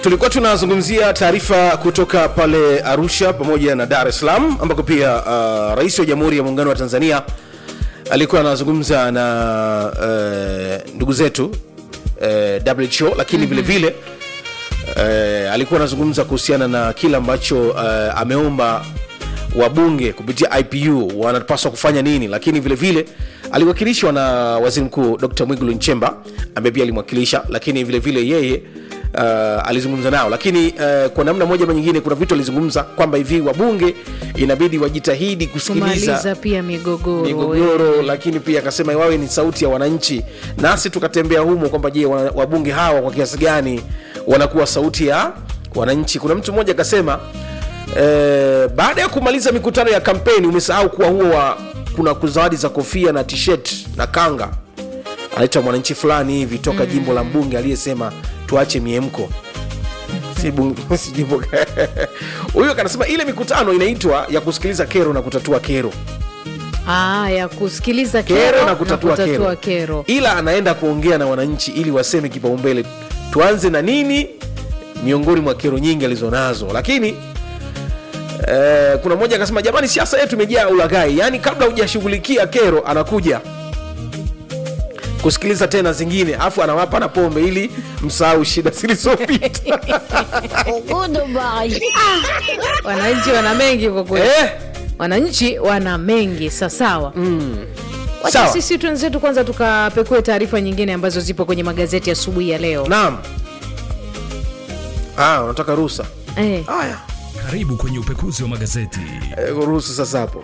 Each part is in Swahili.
tulikuwa tunazungumzia taarifa kutoka pale arusha pamoja na dar es salaam ambako pia uh, rais wa jamhuri ya muungano wa tanzania alikuwa anazungumza na uh, ndugu zetu uh, who lakini vile vile uh, alikuwa anazungumza kuhusiana na kile ambacho uh, ameomba wabunge kupitia ipu wanapaswa kufanya nini lakini vile vile aliwakilishwa na waziri mkuu dr mwigulu nchemba ambaye pia alimwakilisha lakini vile vile yeye uh, alizungumza nao lakini uh, kwa namna moja ama nyingine kuna vitu alizungumza kwamba hivi wabunge inabidi wajitahidi kusikiliza kumaliza pia migogoro migogoro lakini pia akasema wawe ni sauti ya wananchi nasi tukatembea humo kwamba je wana- wabunge hawa kwa kiasi gani wanakuwa sauti ya wananchi kuna mtu mmoja akasema eh, baada ya kumaliza mikutano ya kampeni umesahau kuwa huo wa kuna zawadi za kofia na tshirt na kanga anaitwa mwananchi fulani hivi toka mm. jimbo la mbunge aliyesema tuache miemko Si bunge- si jimbo huyo kanasema ile mikutano inaitwa ya kusikiliza kero na kutatua kero ah, ya kusikiliza kero, kero, na kutatua, kero. kero. ila anaenda kuongea na wananchi ili waseme kipaumbele tuanze na nini miongoni mwa kero nyingi alizonazo lakini eh, kuna mmoja akasema jamani siasa yetu imejaa ulaghai yaani kabla hujashughulikia kero anakuja kusikiliza tena zingine afu anawapa na pombe ili msahau shida zilizopita wananchi wana mengi kwa kweli eh, wananchi wana mengi sasawa wacha Sawa. sisi twenzetu kwanza tukapekue taarifa nyingine ambazo zipo kwenye magazeti asubuhi ya leo naam ah, unataka ruhusa eh. haya Karibu kwenye upekuzi wa magazeti. eh, ruhusa sasa hapo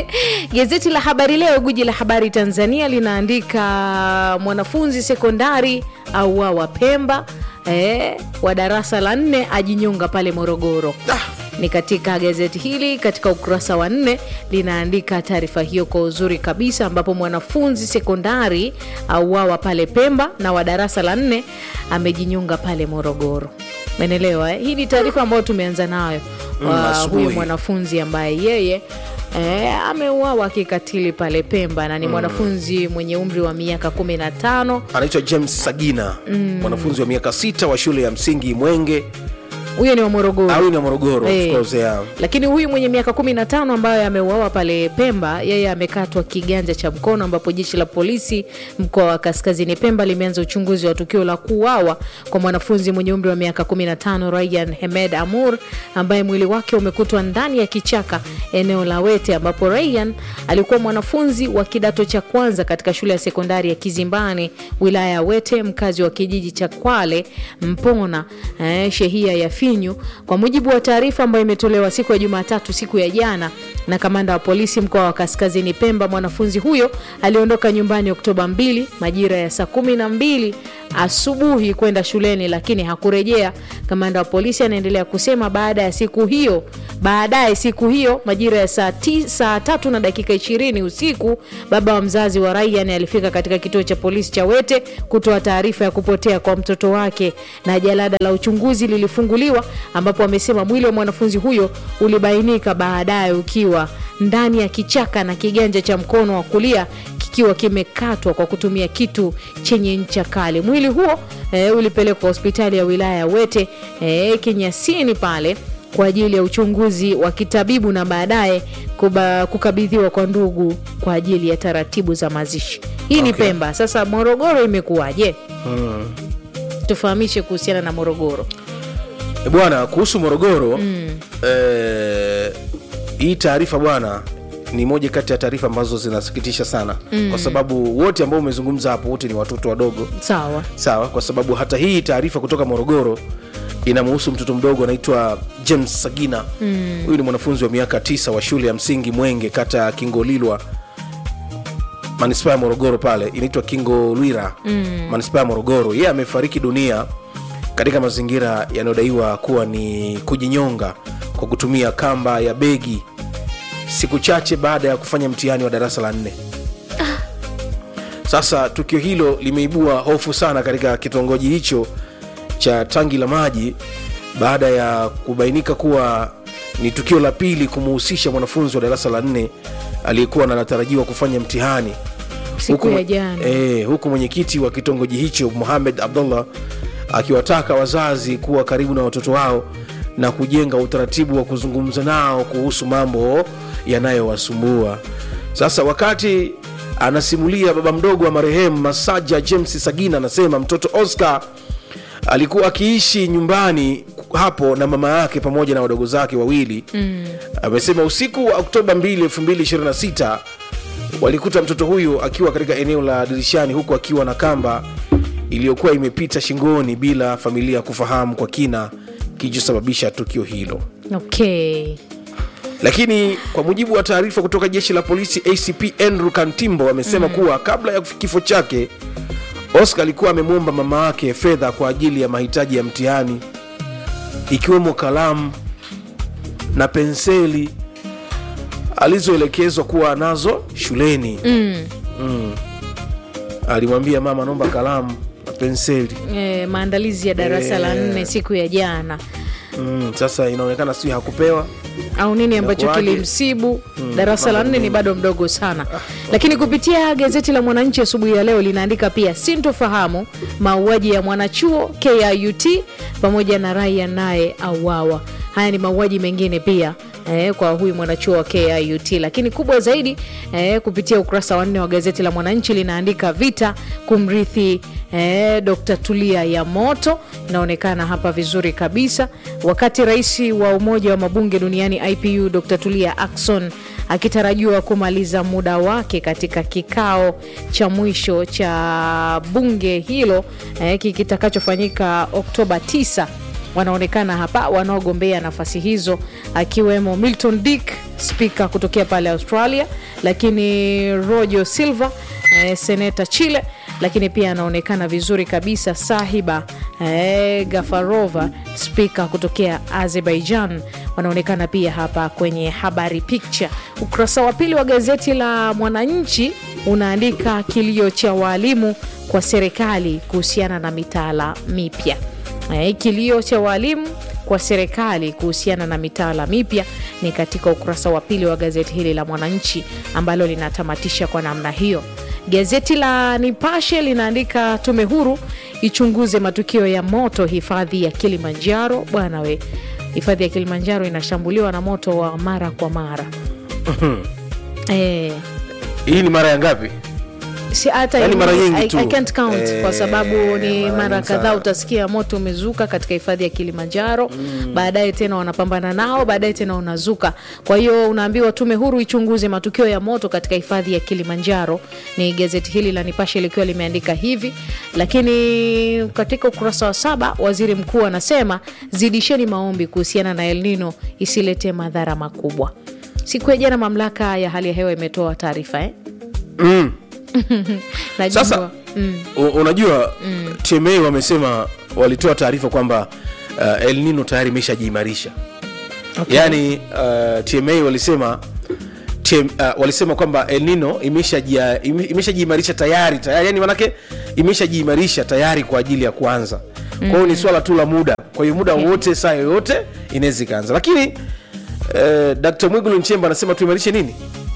Gazeti la Habari Leo, guji la habari Tanzania, linaandika mwanafunzi sekondari auawa Pemba, eh, wa darasa la nne ajinyonga pale Morogoro. Ni katika gazeti hili katika ukurasa wa nne linaandika taarifa hiyo kwa uzuri kabisa, ambapo mwanafunzi sekondari auawa pale Pemba na wa darasa la nne amejinyonga pale Morogoro. Menelewa eh? Hii ni taarifa ambayo tumeanza nayo Mm, wa asubuhi. huyu mwanafunzi ambaye yeye E, ameuawa kikatili pale Pemba na ni mwanafunzi mwenye umri wa miaka 15. anaitwa james sagina mwanafunzi wa miaka sita wa shule ya msingi mwenge Huyo ni wa Morogoro. au ni wa morogoro Eh. of course, yeah. Lakini huyu mwenye miaka 15 ambaye ameuawa pale Pemba, yeye amekatwa kiganja cha mkono, ambapo jeshi la polisi mkoa wa Kaskazini Pemba limeanza uchunguzi wa tukio la kuuawa kwa mwanafunzi mwenye umri wa miaka 15 Ryan Hemed Amur ambaye mwili wake umekutwa ndani ya kichaka eneo la Wete, ambapo Ryan alikuwa mwanafunzi wa kidato cha kwanza katika shule ya sekondari ya Kizimbani wilaya ya Wete, mkazi wa kijiji cha Kwale Mpona eh, shehia ya Finyu. Kwa mujibu wa taarifa ambayo imetolewa siku ya Jumatatu, siku ya jana, na kamanda wa polisi mkoa wa Kaskazini Pemba, mwanafunzi huyo aliondoka nyumbani Oktoba 2 majira ya saa kumi na mbili asubuhi kwenda shuleni, lakini hakurejea. Kamanda wa polisi anaendelea kusema baada ya siku hiyo, baadaye siku hiyo majira ya saa, ti, saa tatu na dakika ishirini usiku, baba wa mzazi wa Ryan alifika katika kituo cha polisi cha Wete kutoa taarifa ya kupotea kwa mtoto wake, na jalada la uchunguzi lilifunguliwa, ambapo amesema mwili wa mwanafunzi huyo ulibainika baadaye ukiwa ndani ya kichaka na kiganja cha mkono wa kulia kikiwa kimekatwa kwa kutumia kitu chenye ncha kali. Mwili huo e, ulipelekwa hospitali ya wilaya ya Wete e, Kinyasini pale kwa ajili ya uchunguzi wa kitabibu na baadaye kuba- kukabidhiwa kwa ndugu kwa ajili ya taratibu za mazishi. Hii ni Okay. Pemba. Sasa Morogoro imekuwaje? Tufahamishe kuhusiana na Morogoro. E bwana kuhusu morogoro mm. eh, hii taarifa bwana ni moja kati ya taarifa ambazo zinasikitisha sana mm. kwa sababu wote ambao umezungumza hapo wote ni watoto wadogo Sawa. sawa kwa sababu hata hii taarifa kutoka morogoro inamuhusu mtoto mdogo anaitwa james sagina huyu ni mwanafunzi wa miaka tisa wa shule ya msingi mwenge kata ya kingolilwa manispaa ya morogoro pale inaitwa kingolwira mm. manispaa ya morogoro yeye amefariki dunia katika mazingira yanayodaiwa kuwa ni kujinyonga kwa kutumia kamba ya begi siku chache baada ya kufanya mtihani wa darasa la nne sasa tukio hilo limeibua hofu sana katika kitongoji hicho cha tangi la maji baada ya kubainika kuwa ni tukio la pili kumuhusisha mwanafunzi wa darasa la nne aliyekuwa na anatarajiwa kufanya mtihani Siku Huku- ya jana. eh, huku mwenyekiti wa kitongoji hicho Muhamed Abdullah akiwataka wazazi kuwa karibu na watoto wao na kujenga utaratibu wa kuzungumza nao kuhusu mambo yanayowasumbua. Sasa wakati anasimulia baba mdogo wa marehemu Masaja James Sagina, anasema mtoto Oscar alikuwa akiishi nyumbani hapo na mama yake pamoja na wadogo zake wawili mm. Amesema usiku wa Oktoba 2, 2026 walikuta mtoto huyu akiwa katika eneo la dirishani huku akiwa na kamba iliyokuwa imepita shingoni bila familia kufahamu kwa kina kilichosababisha tukio hilo. okay Lakini kwa mujibu wa taarifa kutoka jeshi la polisi, ACP Andrew Kantimbo amesema mm. kuwa kabla ya kifo chake Oscar alikuwa amemwomba mama yake fedha kwa ajili ya mahitaji ya mtihani ikiwemo kalamu na penseli alizoelekezwa kuwa nazo shuleni. mm. Alimwambia mama, naomba kalamu na penseli. e, maandalizi ya darasa la Eh. nne siku ya jana Mm, sasa inaonekana sijui hakupewa au nini ambacho Inakuwaje? kilimsibu darasa la mambo nne ni mengi. bado mdogo sana lakini kupitia gazeti la mwananchi asubuhi ya leo linaandika pia sintofahamu mauaji ya mwanachuo kiut pamoja na raia naye auawa haya ni mauaji mengine pia Eh, kwa huyu mwanachuo wa kiut lakini kubwa zaidi eh, kupitia ukurasa wa nne wa gazeti la mwananchi linaandika vita kumrithi eh, dr tulia ya moto inaonekana hapa vizuri kabisa wakati rais wa umoja wa mabunge duniani ipu dr tulia akson akitarajiwa kumaliza muda wake katika kikao cha mwisho cha bunge hilo eh, kitakachofanyika oktoba 9 wanaonekana hapa wanaogombea nafasi hizo akiwemo milton dick spika kutokea pale australia lakini rojo silva eh, seneta chile lakini pia anaonekana vizuri kabisa sahiba eh, gafarova spika kutokea azerbaijan wanaonekana pia hapa kwenye habari picture ukurasa wa pili wa gazeti la mwananchi unaandika kilio cha waalimu kwa serikali kuhusiana na mitaala mipya Eh, kilio cha waalimu kwa serikali kuhusiana na mitaala mipya ni katika ukurasa wa pili wa gazeti hili la Mwananchi ambalo linatamatisha kwa namna hiyo. Gazeti la Nipashe linaandika tume huru ichunguze matukio ya moto hifadhi ya Kilimanjaro. Bwana we, hifadhi ya Kilimanjaro inashambuliwa na moto wa mara kwa mara eh, hii ni mara ya ngapi? si hata Yaani mara nyingi I, tu. I can't count Eh, kwa sababu ni mara mara nyingi kadhaa sana. utasikia moto umezuka katika hifadhi ya Kilimanjaro baadaye tena wanapambana nao baadaye tena unazuka kwa hiyo unaambiwa tume huru ichunguze matukio ya moto katika hifadhi ya Kilimanjaro ni gazeti hili la Nipashe likiwa limeandika hivi lakini katika ukurasa wa saba waziri mkuu anasema zidisheni maombi kuhusiana na El Nino isilete madhara makubwa siku ya jana mamlaka ya hali ya hewa imetoa taarifa eh? Mm. Najua. Sasa mm. u- unajua mm. TMA wamesema walitoa taarifa kwamba uh, El Nino tayari imeshajiimarisha Okay. yaani uh, TMA walisema TM, uh, walisema kwamba El Nino imeshajia- ime- imeshajiimarisha tayari tayari yani manake imeshajiimarisha tayari kwa ajili ya kuanza kwa hiyo ni swala tu la muda kwa hiyo muda wote saa yoyote inaweza ikaanza lakini uh, Dr. Mwigulu Nchemba anasema tuimarishe nini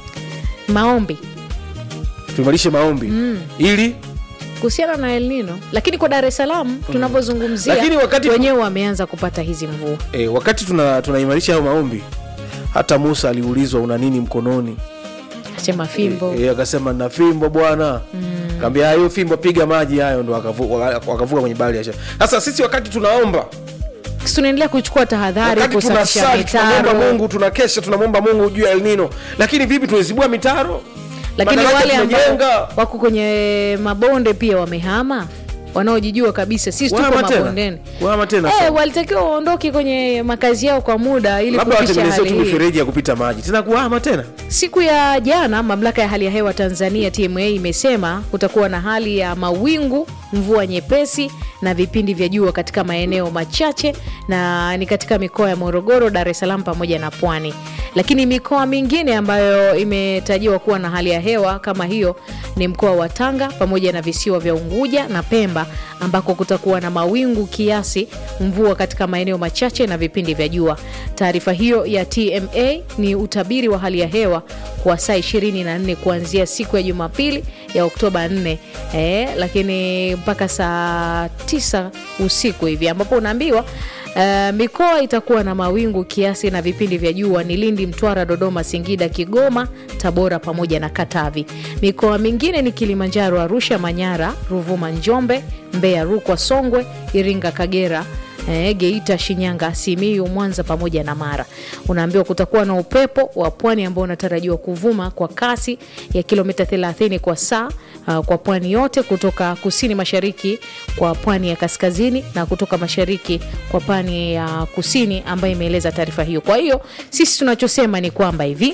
maombi tuimarishe maombi mm. ili kuhusiana na El Nino, lakini kwa Dar es Salaam tunavyozungumzia, Lakini wakati- wenyewe wameanza kupata hizi mvua. e, wakati tuna tunaimarisha hayo maombi hata Musa aliulizwa una nini mkononi Sema fimbo e, akasema na fimbo bwana mm. kaambia hiyo fimbo piga maji hayo ndo wakavu- waka- wakavuka kwenye bahari ya Shamu. sasa sisi wakati tunaomba Sisi tunaendelea kuchukua tahadhari wakati kusafisha tunasali tunamwomba mitaro, Mungu tunakesha tunamwomba Mungu juu ya El Nino lakini vipi tunazibua mitaro lakini Madaraja wale ambao tumejenga. wako kwenye mabonde pia wamehama, wanaojijua kabisa sisi tuko Wahama tena? mabondeni. Wahama tena Eh, sasa. walitakiwa waondoke kwenye makazi yao kwa muda ili labda kupisha watengenezee hali tu hii. mifereji ya kupita maji tena kuhama tena Siku ya jana mamlaka ya hali ya hewa Tanzania TMA imesema kutakuwa na hali ya mawingu, mvua nyepesi na vipindi vya jua katika maeneo machache, na ni katika mikoa ya Morogoro, Dar es Salaam pamoja na Pwani. Lakini mikoa mingine ambayo imetajiwa kuwa na hali ya hewa kama hiyo ni mkoa wa Tanga pamoja na visiwa vya Unguja na Pemba Manyara ambako kutakuwa na mawingu kiasi, mvua katika maeneo machache na vipindi vya jua. Taarifa hiyo ya TMA ni utabiri wa hali ya hewa kwa saa 24 kuanzia siku ya Jumapili ya Oktoba 4 eh, lakini mpaka saa 9 usiku hivi ambapo unaambiwa Uh, mikoa itakuwa na mawingu kiasi na vipindi vya jua ni Lindi, Mtwara, Dodoma, Singida, Kigoma, Tabora pamoja na Katavi. Mikoa mingine ni Kilimanjaro, Arusha, Manyara, Ruvuma, Njombe, Mbeya, Rukwa, Songwe, Iringa, Kagera eh, Geita, Shinyanga, Simiyu, Mwanza pamoja na Mara. Unaambiwa kutakuwa na upepo wa pwani ambao unatarajiwa kuvuma kwa kasi ya kilomita 30 kwa saa uh, kwa pwani yote kutoka kusini mashariki kwa pwani ya kaskazini na kutoka mashariki kwa pwani ya kusini, ambayo imeeleza taarifa hiyo. Kwa hiyo sisi tunachosema ni kwamba hivi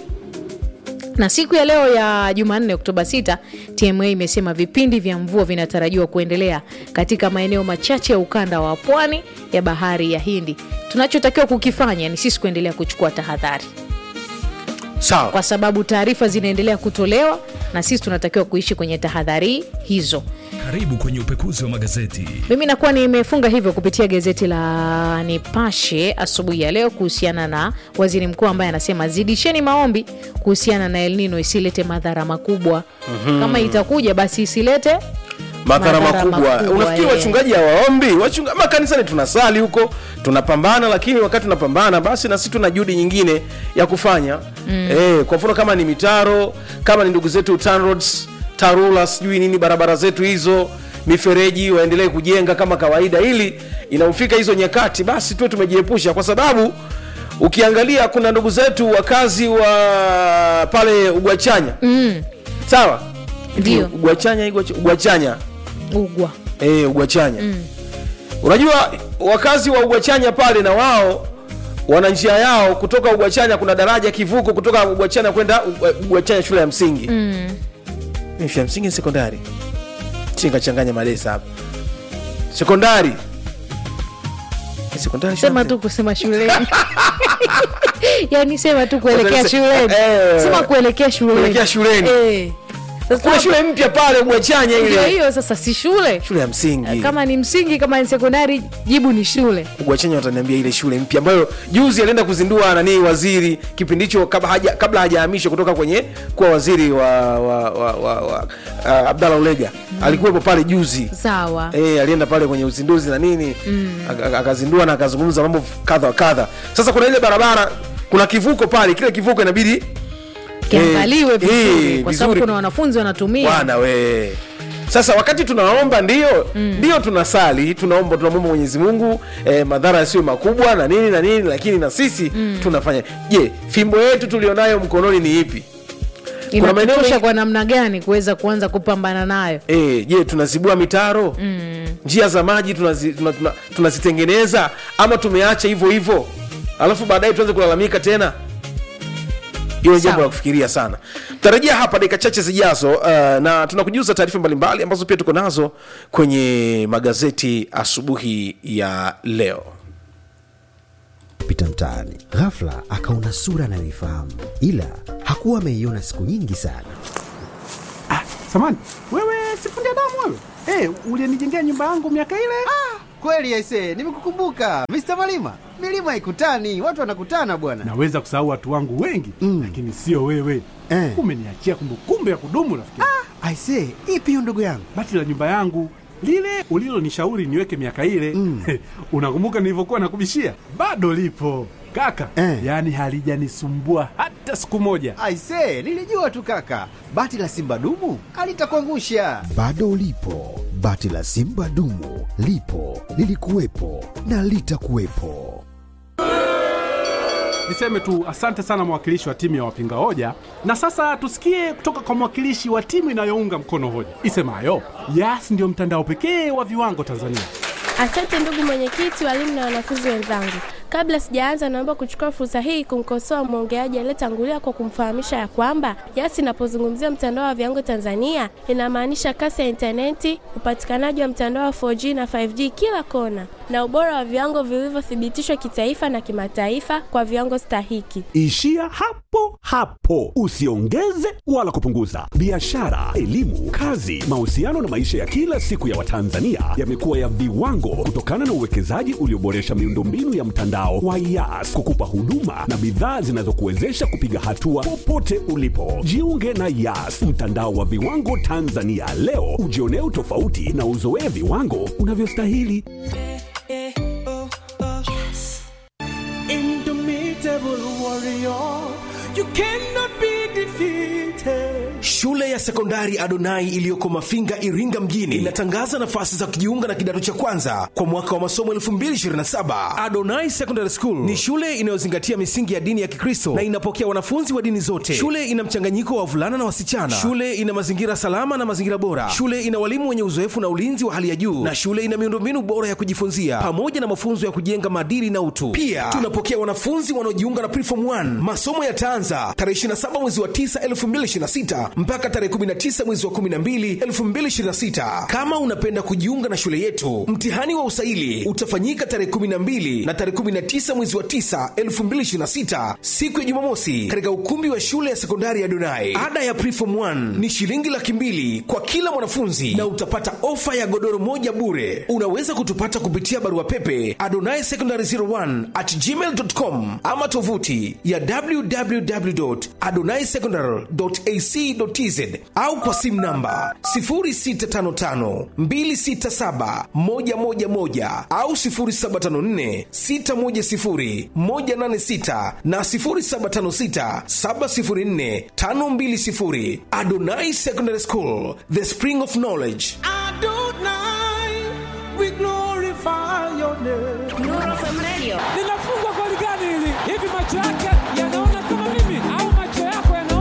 na siku ya leo ya Jumanne Oktoba 6, TMA imesema vipindi vya mvua vinatarajiwa kuendelea katika maeneo machache ya ukanda wa pwani ya bahari ya Hindi. Tunachotakiwa kukifanya ni sisi kuendelea kuchukua tahadhari, sawa kwa sababu taarifa zinaendelea kutolewa na sisi tunatakiwa kuishi kwenye tahadhari hizo. Karibu kwenye upekuzi wa magazeti. Mimi nakuwa nimefunga hivyo kupitia gazeti la Nipashe asubuhi ya leo kuhusiana na waziri mkuu ambaye anasema zidisheni maombi kuhusiana na El Nino isilete madhara makubwa. Kama itakuja basi isilete madhara Madhara makubwa. makubwa, Unafikiri eh. wachungaji hawaombi? Wachunga, makanisani tunasali huko, tunapambana, lakini wakati tunapambana, basi na sisi tuna juhudi nyingine ya kufanya eh, kwa mfano kama ni mitaro, kama ni ndugu zetu TANROADS, TARURA, sijui nini, barabara zetu hizo, mifereji waendelee kujenga kama kawaida, ili inaufika hizo nyakati, basi tuwe tumejiepusha, kwa sababu ukiangalia kuna ndugu zetu wakazi wa pale Ugwachanya sawa, Ndio. Ugwachanya, Igwacha- Ugwachanya ugwa. eh, Ugwachanya unajua wakazi wa Ugwachanya pale na wao wana njia yao kutoka Ugwachanya. Kuna daraja kivuko kutoka Ugwachanya kwenda Ugwa- Ugwachanya shule ya msingi mm. shule ya msingi ni sekondari, chingachanganya malesa hapa, sekondari Ni sekondari shule ya Sema msingi? tu kusema shuleni yani sema tu kuelekea Sasa- shuleni, eh, sema kuelekea shuleni, kuelekea shuleni. Eh. Sasa kuna shule mpya pale Ugwachanya ndio ile hiyo sasa, si shule shule ya msingi kama ni msingi, kama ni sekondari, jibu ni shule. Ugwachanya wataniambia ile shule mpya ambayo juzi alienda kuzindua nani waziri kipindi hicho kabla haja kabla hajahamishwa kutoka kwenye kuwa waziri wa, wa, wa, wa, wa uh, Abdallah Ulega alikuwepo pale juzi Sawa. Eh, alienda pale kwenye uzinduzi na nini Aka- aka- akazindua na akazungumza mambo kadha wa kadha. Sasa kuna ile barabara, kuna kivuko pale, kile kivuko inabidi Kiangaliwe eh, vizuri, eh, kwa sababu vizuri. kuna wanafunzi wanatumia. bwana we sasa wakati tunaomba ndio ndio tunasali tunaomba tunamwomba mwenyezi mungu eh, madhara yasiyo makubwa na nini na nini lakini na sisi tunafanya je fimbo yetu tulionayo mkononi ni ipi kuna maeneo Inatutosha mengi- kwa namna gani kuweza kuanza kupambana nayo? Eh, je tunazibua mitaro njia za maji tunazi- tuna- tuna- tunazitengeneza ama tumeacha hivyo hivyo alafu baadaye tuanze kulalamika tena hiyo ni jambo Sawa. la kufikiria sana tutarejea hapa dakika chache zijazo uh, na tunakujuza taarifa mbalimbali ambazo pia tuko nazo kwenye magazeti asubuhi ya leo pita mtaani ghafla akaona sura anayoifahamu ila hakuwa ameiona siku nyingi sana Samani, wewe sifundi damu wewe? Eh, ulinijengea nyumba yangu miaka ile? Kweli aise, nimekukumbuka Mr. Malima. Milima haikutani, watu wanakutana bwana. Naweza kusahau watu wangu wengi Mm. lakini sio wewe. Eh. Umeniachia kumbukumbu ya kudumu rafiki. aise ipi hiyo ndugu yangu Bati la nyumba yangu lile ulilonishauri niweke miaka ile Mm. unakumbuka nilivyokuwa nakubishia? Bado lipo kaka, Eh. yaani halijanisumbua hata siku moja. Aise, nilijua tu kaka. Bati la Simba dumu alitakuangusha. bado ulipo bati la simba dumu lipo lilikuwepo na litakuwepo Niseme tu asante sana mwakilishi wa timu ya wapinga hoja, na sasa tusikie kutoka kwa mwakilishi wa timu inayounga mkono hoja isemayo Yas ndio mtandao pekee wa viwango Tanzania. Asante ndugu mwenyekiti, walimu na wanafunzi wenzangu. Kabla sijaanza, naomba kuchukua fursa hii kumkosoa mwongeaji aliyetangulia kwa kumfahamisha ya kwamba Yas inapozungumzia mtandao wa viwango Tanzania inamaanisha kasi ya intaneti, upatikanaji wa mtandao wa 4G na 5G kila kona, na ubora wa viwango vilivyothibitishwa kitaifa na kimataifa kwa viwango stahiki. Ishia hapo hapo, usiongeze wala kupunguza. Biashara, elimu, kazi, mahusiano na maisha ya kila siku ya Watanzania yamekuwa ya viwango kutokana na uwekezaji ulioboresha miundombinu ya mtandao wa Yas kukupa huduma na bidhaa zinazokuwezesha kupiga hatua popote ulipo. Jiunge na Yas, mtandao wa viwango Tanzania leo, ujionee utofauti na uzoee viwango unavyostahili. Shule ya sekondari Adonai iliyoko Mafinga, Iringa mjini inatangaza nafasi za kujiunga na kidato cha kwanza kwa mwaka wa masomo 2027. Adonai Secondary School ni shule inayozingatia misingi ya dini ya Kikristo na inapokea wanafunzi wa dini zote. Shule ina mchanganyiko wa wavulana na wasichana. Shule ina mazingira salama na mazingira bora. Shule ina walimu wenye uzoefu na ulinzi wa hali ya juu, na shule ina miundombinu bora ya kujifunzia pamoja na mafunzo ya kujenga maadili na utu. Pia tunapokea wanafunzi wanaojiunga na Preform 1. Masomo yataanza tarehe 27 mwezi wa 9 2026 mpaka tarehe 19 mwezi wa 12 2026. Kama unapenda kujiunga na shule yetu, mtihani wa usaili utafanyika tarehe 12 na tarehe 19 mwezi wa 9 2026, siku ya Jumamosi, katika ukumbi wa shule ya sekondari ya Donai. Ada ya Preform 1 ni shilingi laki mbili kwa kila mwanafunzi na utapata ofa ya godoro moja bure. Unaweza kutupata kupitia barua pepe adonai secondary 01 at gmail.com ama tovuti ya www.adonaisecondary.ac.tz au kwa simu namba 0655267111 au 0754610186 na 0756704520. Adonai Secondary School, the spring of knowledge. linafungwa goli gani hili? Hivi macho yake